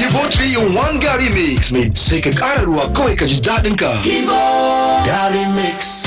Kibo 3 in 1 Gary Mix mai sai ka ƙara ruwa kawai ka ji daɗin ka. Gary Mix.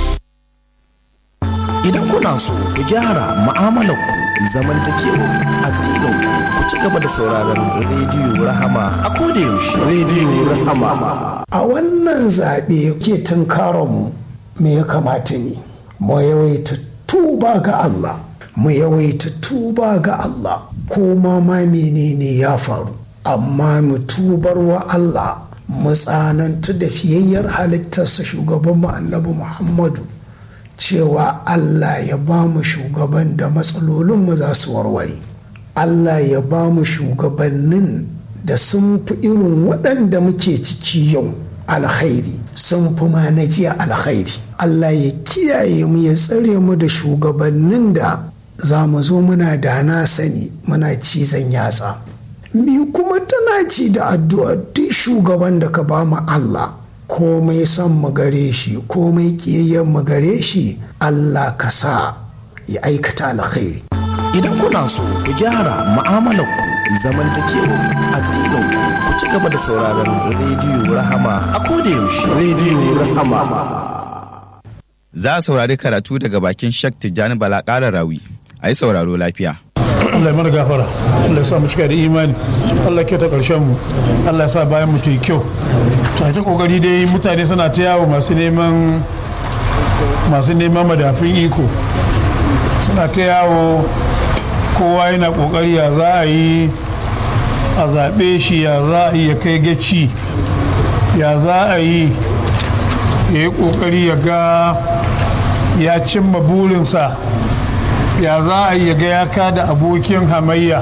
Idan kuna so ku gyara mu'amalarku zamantakewar addinin ku ci gaba da sauraron rediyo Rahama a koda yaushe. Rediyo Rahama. A wannan zaɓe ke tunkaronmu me ya kamata ne? Mu yawaita tuba ga Allah. Mu yawaita tuba ga Allah. Ko ma ma menene ya faru. Amma mu tubar wa Allah. Mu tsanantu da fiyayyar halittarsa shugaban mu annabi Muhammadu. cewa Allah ya ba mu shugaban da matsalolinmu za su warware. Allah ya ba mu shugabannin da sun fi irin waɗanda muke ciki yau alkhairi sun fi ma na jiya alkhairi. Allah ya kiyaye mu ya tsare mu da shugabannin da za mu zo muna da na sani muna cizon yatsa. Mi kuma tana ci da addu'a duk shugaban da ka ba mu Allah. komai son mu gare shi komai kiyayyen mu gare shi Allah ka sa ya aikata alkhairi Idan kuna so ku gyara mu'amalarku zamantakewar addinin ku ci gaba da sauraron rediyo Rahama a koda yaushe. Rediyo Rahama. Za a saurari karatu daga bakin Shek Tijjani Bala ƙara rawi. A yi sauraro lafiya. Allah ya mana gafara Allah ya sa mu cika da imani Allah ya kyauta karshen mu Allah ya sa bayan mu ta yi kyau ta ta kokari dai mutane suna ta yawo masu neman masu neman madafin iko suna ta yawo kowa yana kokari ya za a yi a zaɓe shi ya za a yi ya kai gaci ya za a yi ya yi kokari ya ga ya cimma burinsa ya za a yi ga ya kada abokin hamayya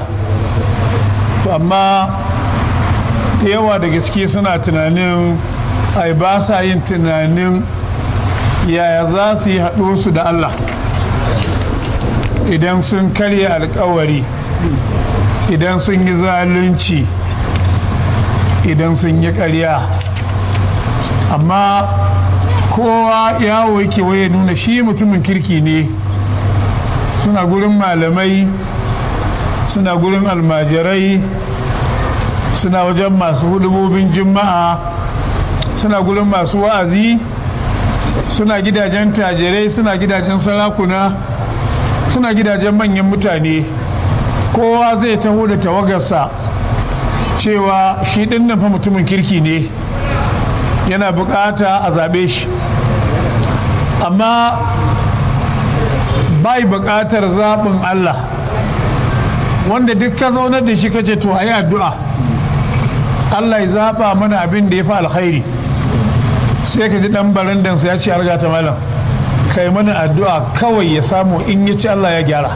to amma da yawa da gaske suna tunanin ai ba sa yin tunanin yaya za su yi haɗo su da allah idan sun karya alkawari idan sun yi zalunci idan sun yi ƙarya amma kowa yawo yake waye nuna shi mutumin kirki ne suna gurin malamai suna gurin almajirai suna wajen masu hudubobin juma'a suna gurin masu wa'azi suna gidajen tajirai suna gidajen sarakuna suna gidajen manyan mutane kowa zai taho da tawagarsa cewa shi ɗin nan fa mutumin kirki ne yana bukata a zaɓe shi amma bai buƙatar zaɓin Allah wanda duk ka zaunar da shi kace to ayi addu'a Allah ya zaɓa mana abin da ya fi alkhairi sai ka ji ɗan barandansa ya ce arga ta malam kai mana addu'a kawai ya samu in ya ci Allah ya gyara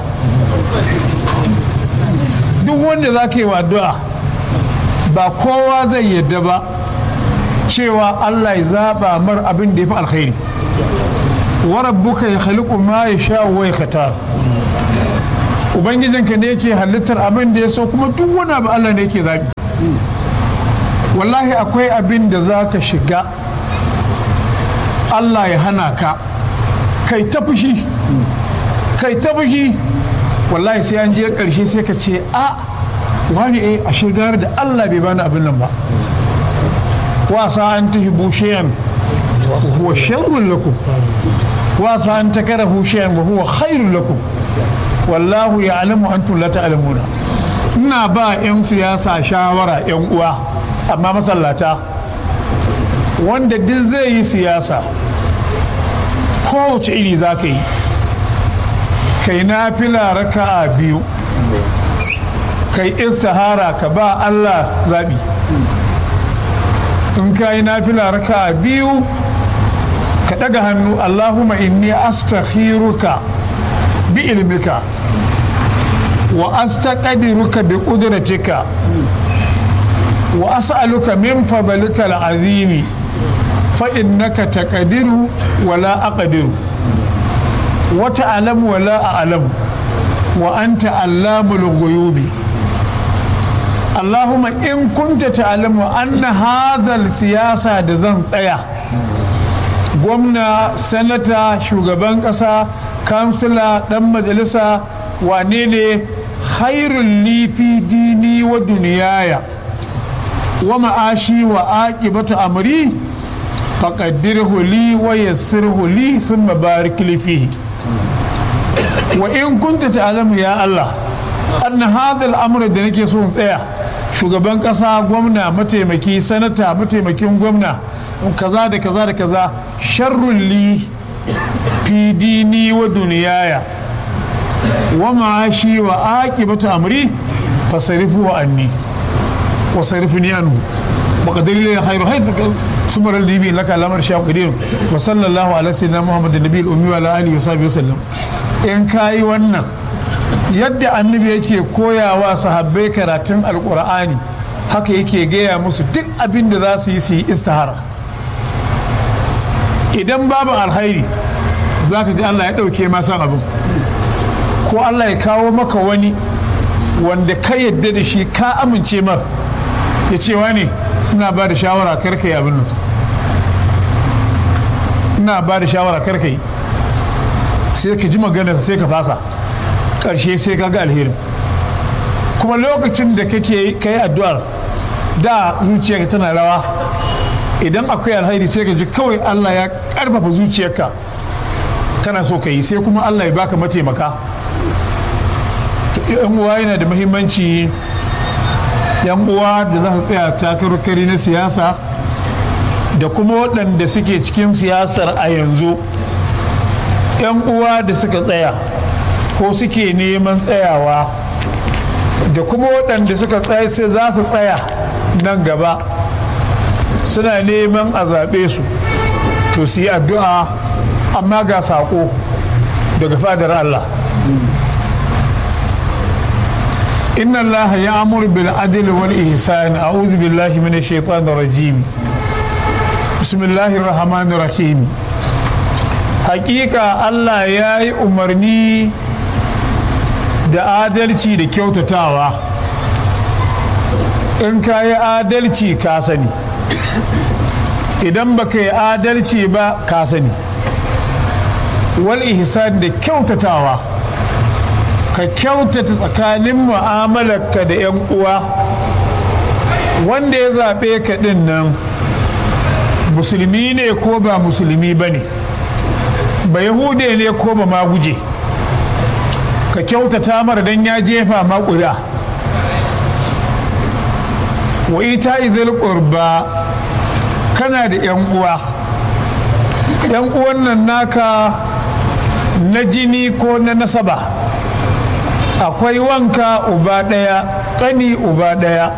duk wanda za ka yi wa addu'a ba kowa zai yadda ba cewa Allah ya zaɓa mar abin da ya fi alkhairi warabbuka ya khaliqu ma yasha wa yakhtar ubangijinka ne yake halittar abin da ya so kuma duk wani abu Allah ne yake zabi wallahi akwai abin da za ka shiga Allah ya hana ka kai ta fushi kai ta fushi wallahi sai an je karshe sai ka ce a wani eh a shigar da Allah bai bani abin nan ba wasa an tuhibbu shay'an huwa sharrun lakum wasa an takarahu shay'an wa huwa khairun lakum wallahu ya'lamu antum la ta'lamuna ina ba yan siyasa shawara yan uwa amma masallata wanda duk zai yi siyasa kowace iri za ka yi kai na fila raka'a biyu kai istihara ka ba Allah zaɓi in ka yi na fila raka'a biyu ka ɗaga hannu Allahumma inni astakhiruka bi ilmika wa astaqdiruka bi qudratika wa as'aluka min fadlika al'azimi fa innaka taqdiru wa la aqdiru wa ta'lamu wa la a'lamu wa anta allamul ghuyubi Allahumma in kunta ta'lamu anna hadha siyasa da zan tsaya gwamna sanata shugaban ƙasa kansila ɗan majalisa wane ne hairun lifi dini wa duniyaya wa ma'ashi wa aqibatu amri faqaddirhu li wa yassirhu li thumma barik li fihi wa in kunta ta'lamu ya Allah anna hadha al-amr da nake so in tsaya shugaban kasa gwamna mataimaki sanata mataimakin gwamna kaza da kaza da kaza sharrun li fi dini wa duniyaya wa ma'ashi wa aqibatu amri fasarifu anni wa sarifni anhu وقدر لي خير حيث سمر الدين لك الامر شاء قدير وصلى الله على سيدنا محمد النبي الامي وعلى اله وصحبه وسلم in kayi wannan yadda annabi yake koyawa sahabbai karatun alkur'ani haka yake gaya musu duk abin da za su yi su yi istihara idan babu alkhairi za ka ji allah ya ɗauke masan abin ko allah ya kawo maka wani wanda ka yadda da shi ka amince mar ya ce ne ina ba da shawara karka yi abin nan ina ba da shawara karka yi sai ka ji magana sai ka fasa ƙarshe sai ka ga alherin kuma lokacin da kake kai addu'ar da zuciyarka tana rawa idan akwai alheri sai ka ji kawai Allah ya karfafa zuciyarka kana so ka yi sai kuma Allah ya baka mataimaka yan uwa yana da muhimmanci yan uwa da za su tsaya takarkari na siyasa da kuma waɗanda suke cikin siyasar a yanzu yan uwa da suka tsaya ko suke neman tsayawa da kuma waɗanda suka tsaya sai za su tsaya nan gaba suna neman a zaɓe su to su yi addu'a amma ga saƙo daga fadar Allah inna Allah ya amur bil adil wal ihsan a'udhu billahi minash shaitanir rajim bismillahir rahmanir rahim hakika Allah ya yi umarni da adalci da kyautatawa in ka yi adalci ka sani idan ba ka yi adalci ba ka sani wal ihsan da kyautatawa ka kyautata tsakanin mu'amalarka da 'yan uwa wanda ya zaɓe ka ɗin nan musulmi ne ko ba musulmi ba ne ba yahude ne ko ba ma guje ka kyautata mara don ya jefa maƙuda wa ita izil ƙurba kana da 'yan uwa 'yan uwan nan naka na jini ko na nasaba akwai wanka uba ɗaya ƙani uba ɗaya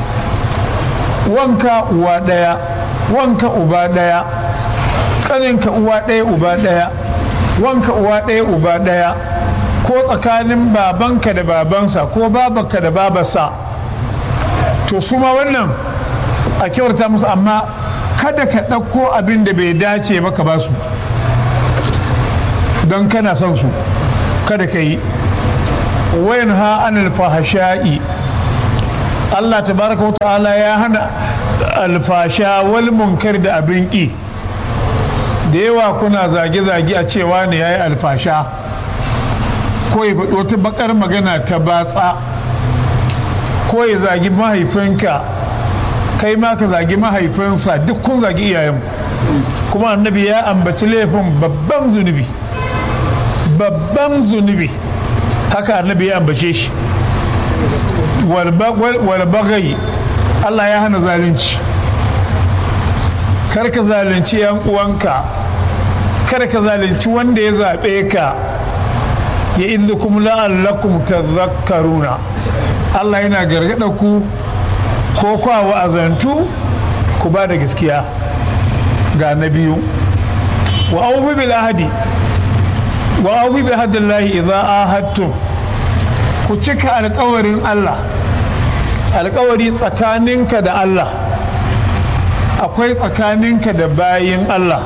wanka uwa ɗaya wanka uba ɗaya ƙaninka uwa ɗaya uba ɗaya wanka uwa ɗaya uba ɗaya ko tsakanin babanka da babansa ko babanka da babarsa to su ma wannan a kyauta musu amma kada ka ɗauko abin da bai dace maka ba su don kana son su kada ka yi wayan ha an alfahasha'i Allah tabaraka wa ta'ala ya hana alfasha wal munkar da abin ƙi da yawa kuna zage-zage a cewa ne ya yi alfasha ko ya faɗi wata bakar magana ta batsa ko ya zagi mahaifinka kai ma ka zagi mahaifinsa duk kun zagi iyayen kuma annabi ya ambaci laifin babban zunubi babban zunubi haka annabi ya ambace shi walbagai allah ya hana zalunci kar ka zalunci yan uwanka kar ka zalunci wanda ya zaɓe ka ya izu kuma la'allakum tazakkaruna Allah yana gargaɗa ku ko kwa wa'azantu ku ba da gaskiya ga na biyu wa aufi bil ahadi wa aufi bi hadillahi idza ahadtum ku cika alkawarin Allah alkawari tsakaninka da Allah akwai tsakaninka da bayin Allah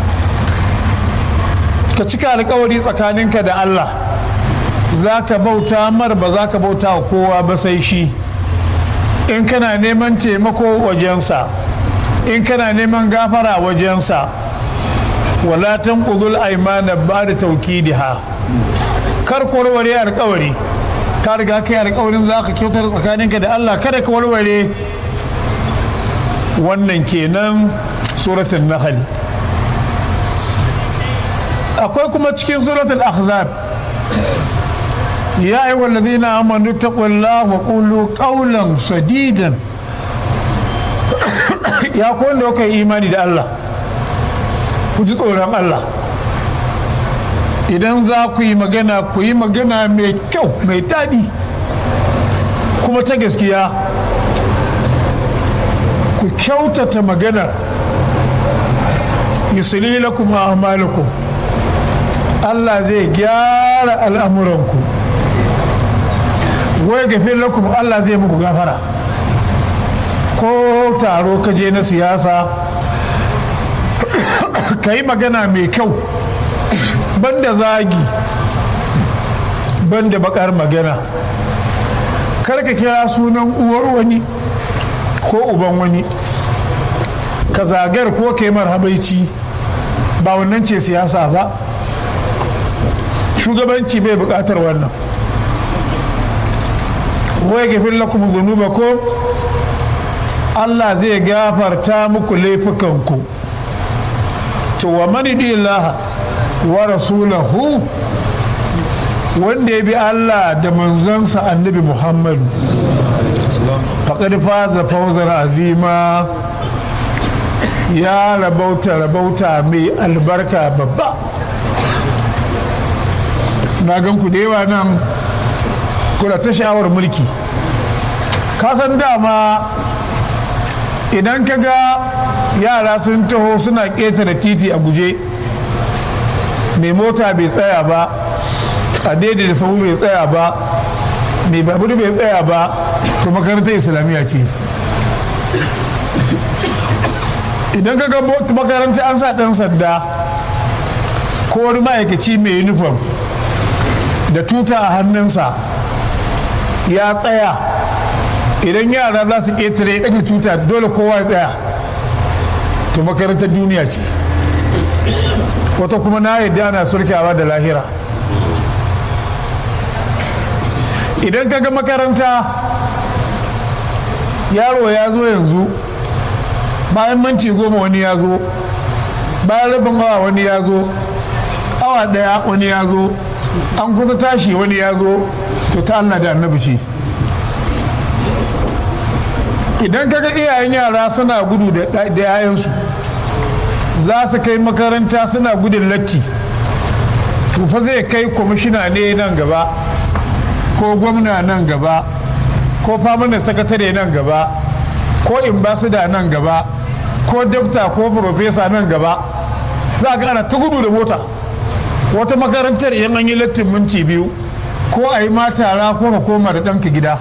ka cika alkawari tsakaninka da Allah za ka bauta mar ba za ka bauta wa kowa ba sai shi in kana neman taimako wajensa in kana neman gafara wajensa wala tanqudul aymana ba'da tawkidiha kar ku warware alkawari ka riga kai alkawarin za ka kyautar tsakaninka da Allah kada ka warware wannan kenan suratun nahali akwai kuma cikin suratul ahzab ya ayyuhal ladina amanu taqullaha wa qulu qawlan sadidan ya ku wanda kuka yi imani da Allah ku ji tsoron Allah idan za ku yi magana ku yi magana mai kyau mai daɗi kuma ta gaskiya ku kyautata maganar yusuli lakum a'malakum Allah zai gyara al'amuranku wai gafin lakum Allah zai muku gafara ko taro ka je na siyasa ka yi magana mai kyau banda zagi banda bakar magana kar ka kira sunan uwar wani ko uban wani ka zagar ko ka yi marhabaici ba wannan ce siyasa ba shugabanci bai bukatar wannan wai gafin lakum zunubakum Allah zai gafarta muku laifukanku to wa mani ilaha wa rasulahu wanda ya bi Allah da manzansa annabi Muhammadu faƙar faza fauzar azima ya rabauta rabauta mai albarka babba na gan ku da yawa nan kuna ta sha'awar mulki kasan dama idan ka ga yara sun taho suna ƙetare titi a guje mai mota bai tsaya ba a daidai da sahu bai tsaya ba mai babur bai tsaya ba to makarantar islamiyya ce idan ka ga makarantar an sa ɗan sanda ko wani ma'aikaci mai uniform da tuta a hannunsa ya tsaya idan yara za su ƙetare ɗaga tuta dole kowa ya tsaya to makarantar duniya ce wata kuma na yadda ana sulkawa da lahira idan ka ga makaranta yaro ya zo yanzu bayan manci goma wani ya zo bayan rabin awa wani ya zo awa daya wani ya zo an kusa tashi wani ya zo to ta Allah da annabi ce idan kaga iyayen yara suna gudu da yayansu za su kai makaranta suna gudun latti to fa zai kai kwamishina ne nan gaba ko gwamna nan gaba ko famanin sakatare nan gaba ko imbasida nan gaba ko dokta ko profesa nan gaba za ga ana ta gudu da mota wata makarantar idan an yi lattin minti biyu ko a yi matara ko ka koma da ɗanka gida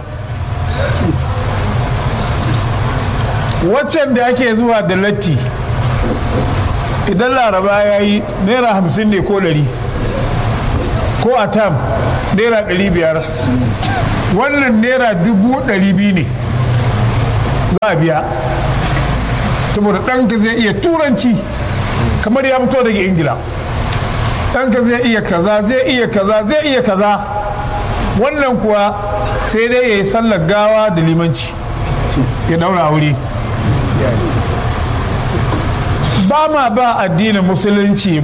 waccan da ake zuwa da latti idan laraba ya yi naira hamsin ne ko ɗari ko a tam naira ɗari biyar wannan naira dubu ɗari biyu ne za a biya saboda ɗanka zai iya turanci kamar ya fito daga ingila ɗanka zai iya kaza zai iya kaza zai iya kaza wannan kuwa sai dai ya yi sallar gawa da limanci ya daura wuri ba ma ba addinin musulunci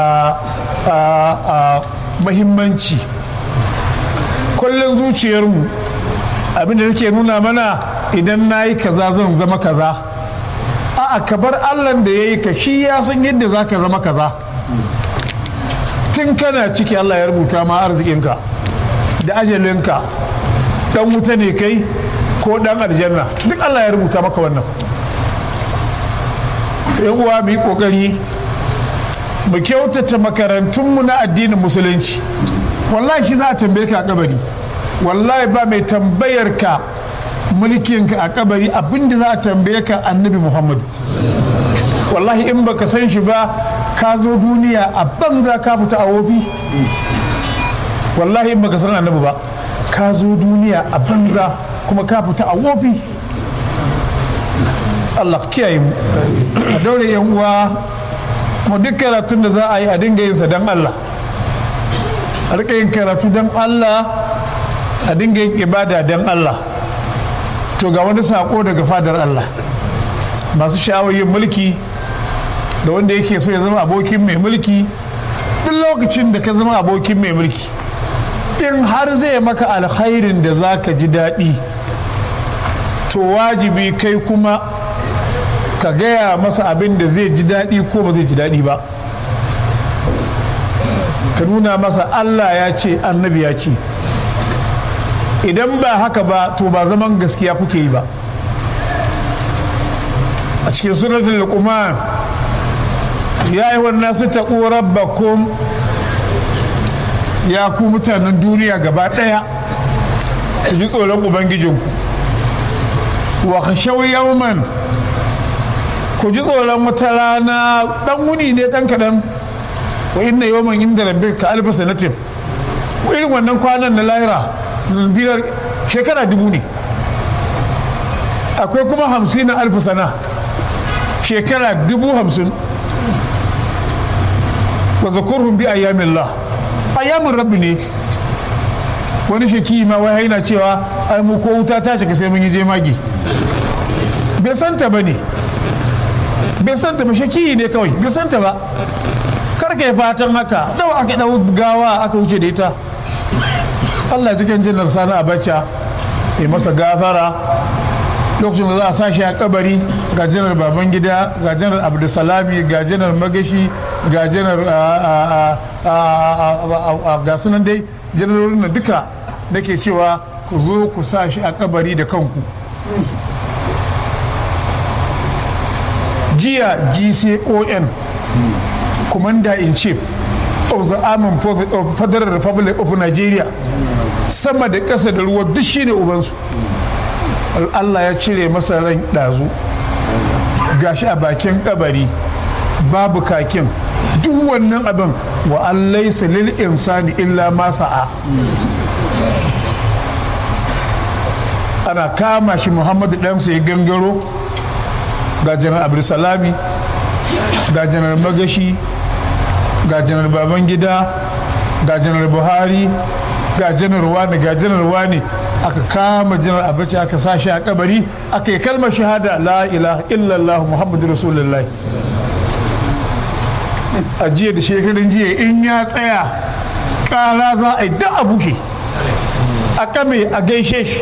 mahimmanci kullum zuciyarmu abinda take nuna mana idan na yi kaza zan zama kaza a'a ka bar allah da ya yi ka shi ya san yadda za ka zama kaza tun kana ciki allah ya rubuta ma arzikinka da ajalinka dan wuta ne kai ko dan aljanna duk allah ya rubuta maka wannan uwa mu yi kokari mu kyautata makarantunmu na addinin musulunci wallahi shi za a tambaye ka a kabari wallahi ba mai tambayar ka mulkinka a kabari abinda za a tambaye ka annabi muhammadu wallahi in baka san shi ba ka zo duniya a banza ka fita a wofi wallahi in baka san annabi ba ka zo duniya a banza kuma ka fita a wofi Allah kiyaye mu a daure yan uwa mu duk karatun da za a yi a dinga yin sa don Allah a rika yin karatu don Allah a dinga yin ibada don Allah to ga wani sako daga fadar Allah masu sha'awar yin mulki da wanda yake so ya zama abokin mai mulki duk lokacin da ka zama abokin mai mulki in har zai maka alkhairin da za ka ji daɗi to wajibi kai kuma ka gaya masa abin da zai ji daɗi ko ba zai ji daɗi ba ka nuna masa allah ya ce annabi ya ce idan ba haka ba to ba zaman gaskiya kuke yi ba a cikin suratul luqman ya yi wannan su taɓo rabbakum ya ku mutanen duniya gaba ɗaya ku ji tsoron ubangijinku wa khashaw yawman ku ji tsoron wata rana ɗan wuni ne ɗan kaɗan wa inna yawman inda rabbika alfa sanatin irin wannan kwanan na lahira biyar shekara dubu ne akwai kuma hamsin na alfa sana shekara dubu hamsin wa zakurhum bi ayyamillah ayyamin rabbi ne wani sheki ma wai yana cewa ai mu ko wuta ta shiga sai mun yi jemagi bai santa ba ne bai santa ba sheki ne kawai bai santa ba karka yi fatan haka dawa aka dau gawa aka wuce da ita Allah ya cikin jinnar sani abacha ya masa gafara lokacin da za a sa shi a kabari ga janar babangida ga janar abdulsalami ga janar magashi ga janar ga sunan dai janarorin da duka nake cewa ku zo ku sa shi a kabari da kanku jiya gcon commander in chief of the armed forces of federal republic of nigeria sama da ƙasa da ruwa duk shine ubansu Allah ya cire masa ran ɗazu gashi a bakin kabari babu kakin duk wannan abin wa an laisa lil insani illa ma sa'a ana kama shi muhammadu ɗansa ya gangaro ga janar abdulsalami ga janar magashi ga janar babangida ga janar buhari ga janar wani ga janar wani aka kama janar abaci aka sa shi a kabari aka yi kalmar shahada la ilaha illallah muhammadu rasulullah a jiya da shekarun jiya in ya tsaya kara za a yi da a bushe a kame a gaishe shi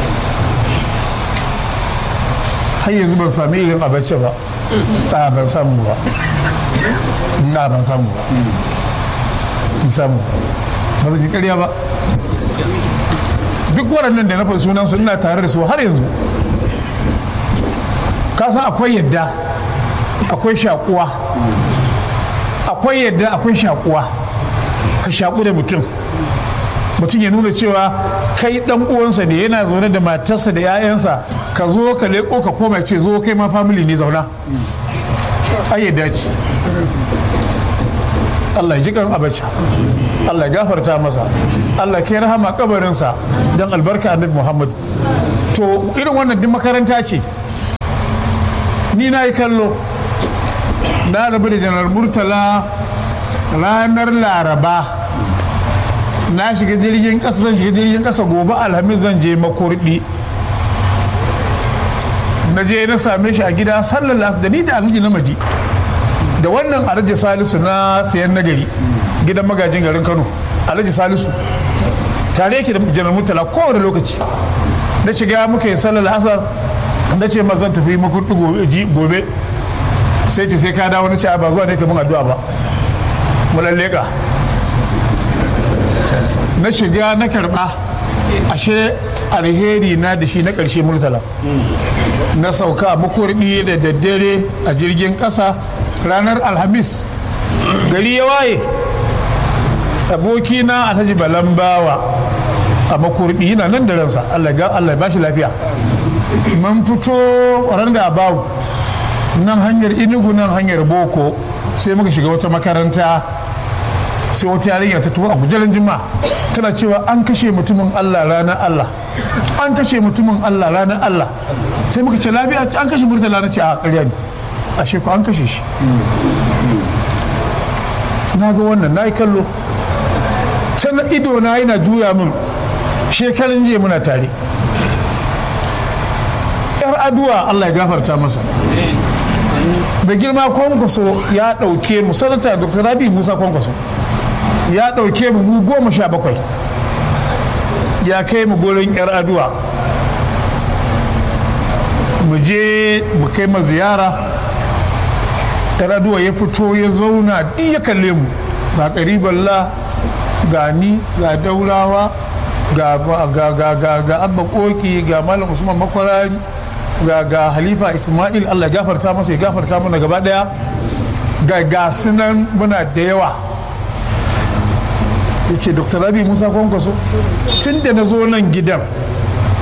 har yanzu ban sami irin abace ba a ban samu ba na ban samu ba ban samu ba zan yi karya ba duk waɗannan da na faɗi sunan su ina tare da su har yanzu ka san akwai yadda akwai shakuwa akwai yadda akwai shakuwa ka shaku da mutum mutum ya nuna cewa kai dan uwansa ne yana zaune da matarsa da 'ya'yansa ka zo ka leƙo ka koma ce zo kai ma family ne zauna ai yadda ce Allah ya ji kan abacha Allah ya gafarta masa Allah ya rahama kabarinsa don albarka annabi Muhammad to irin wannan duk makaranta ce ni na yi kallo na rabu da janar murtala ranar laraba na shiga jirgin ƙasa zan shiga jirgin ƙasa gobe alhamis zan je makurdi na je na same shi a gida sallar da ni da alhaji na maji da wannan alhaji salisu na sayan nagari gidan magajin garin kano alhaji salisu tare yake da janar murtala kowane lokaci na shiga muka yi sallar asar na ce ma zan tafi makurdi gobe sai ce sai ka dawo na ce ba zuwa ne kamar addu'a ba mu lalleka na shiga na karba ashe alheri na da shi na ƙarshe murtala na sauka a makurdi da daddare a jirgin ƙasa ranar alhamis gari ya waye abokina alhaji balambawa a makurdi yana nan da ransa allah ya ba shi lafiya mun fito ranga bawu nan hanyar inugu nan hanyar boko sai muka shiga wata makaranta sai wata yarinya ta tuwo a gujerin jima tana cewa an kashe mutumin allah ranar allah an kashe mutumin allah ranar allah sai muka ce lafiya an kashe murtala na ce a ƙarya ne ashe ko an kashe shi na ga wannan na yi kallo sannan ido na yana juya min shekarun jiya muna tare yar aduwa allah ya gafarta masa da girma kwankwaso ya ɗauke mu sanata dr rabi musa kwankwaso ya ɗauke mu mu goma sha bakwai ya kai mu gurin yar aduwa mu je mu kai ma ziyara yar aduwa ya fito ya zauna duk ya kalle mu ga kariballa ga ni ga daurawa ga ga ga ga ga abba koki ga malam usman makwarari ga ga halifa ismail allah ya gafarta masa ya gafarta mana gaba daya ga ga sunan muna da yawa ya ce dr rabi musa kwankwaso tun da na zo nan gidan